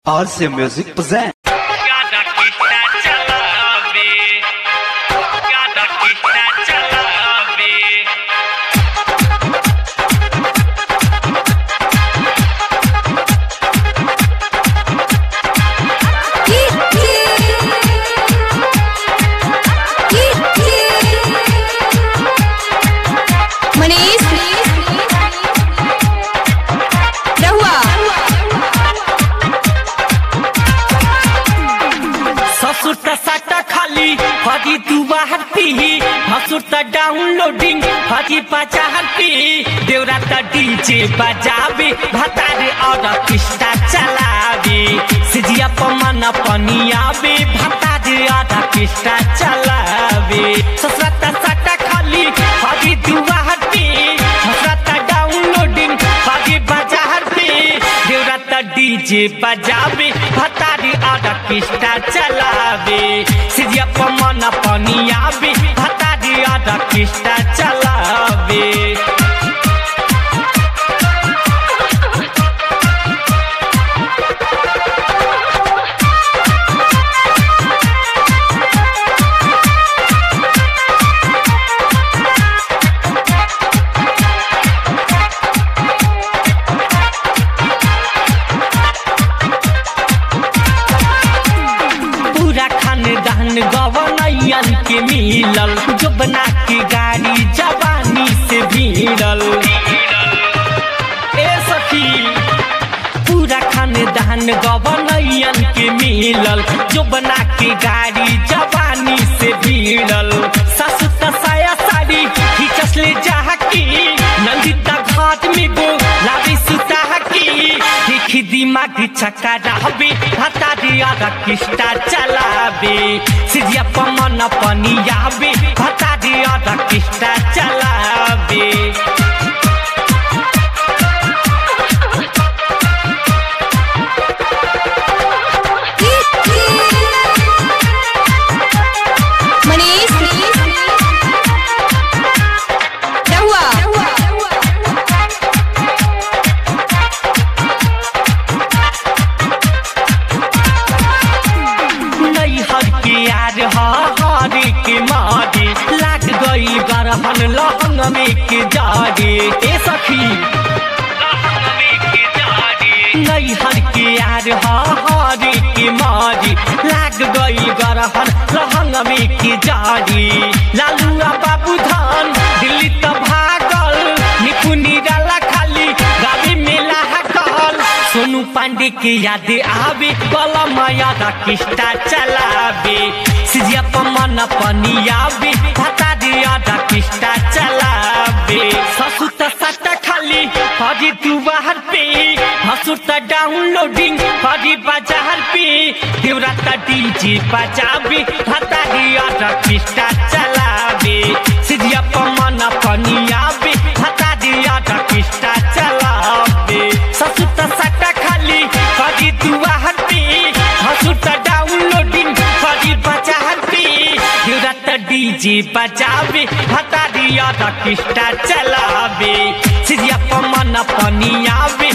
RC Music present. Cada quita chalabe. Cada quita chalabe. Manish रहुआ ससुर त साटा खाली हजी तू बाहर पी हसुर त डाउनलोडिंग हजी बाजार पी देवरा त डीजे बजावे भतारे और किस्ता चलावे सिजिया पमन पनियावे भतारे और किस्ता चलावे ससुर त साटा खाली हजी तू बाहर पी हसुर त डाउनलोडिंग हजी बाजार पी देवरा त डीजे बजावे भतारी आधा किस्ता चलावे सिजिया पमन पनियावे भतारी आधा किस्ता चलावे पूरा खानदान गवनैयन के मिलल जो बना के गाड़ी जवानी से भिड़ल ए सखी पूरा खानदान गवनैयन के मिलल जो बना के गाड़ी जवानी से भिड़ल ससु त साया साड़ी खींचस ले जाह की नंदिता घाट में गो लावी सुता की देखी दिमाग चक्का रहबे हता दिया किस्ता चलाबे सिजिया पमन पनियाबे हता दिया किस्ता चलाबे मनीष रहुआ नैहर के यार हरे के मारे लाग गई गरहन लहंग में के जारे ए सखी नैहर के यार हरे के मारे लाग गई गरहन लहंग में के जारे लालुआ बाबू धान दिल्ली त भागल निपुनी डाला खाली गाड़ी मेला हकल सोनू पांडे के याद आवे कलम याद किस्ता चलावे सिजिया पमन पनियावे भता दे याद किस्ता चलावे ससु त सट्टा खाली हजी तू बाहर पे हसु त डाउनलोडिंग हजी बाजार पे देवरा त डीजे बजावे भता दे याद किस्ता चलावे सिजिया पमन पनियावे भता दे याद किस्ता चलावे ससु त सट्टा खाली हजी तू बाहर पे हसु त डाउनलोडिंग हजी बाजार पे देवरा त डीजे बजावे भता दिया त किस्ता चलावे सिजिया पमन पनियावे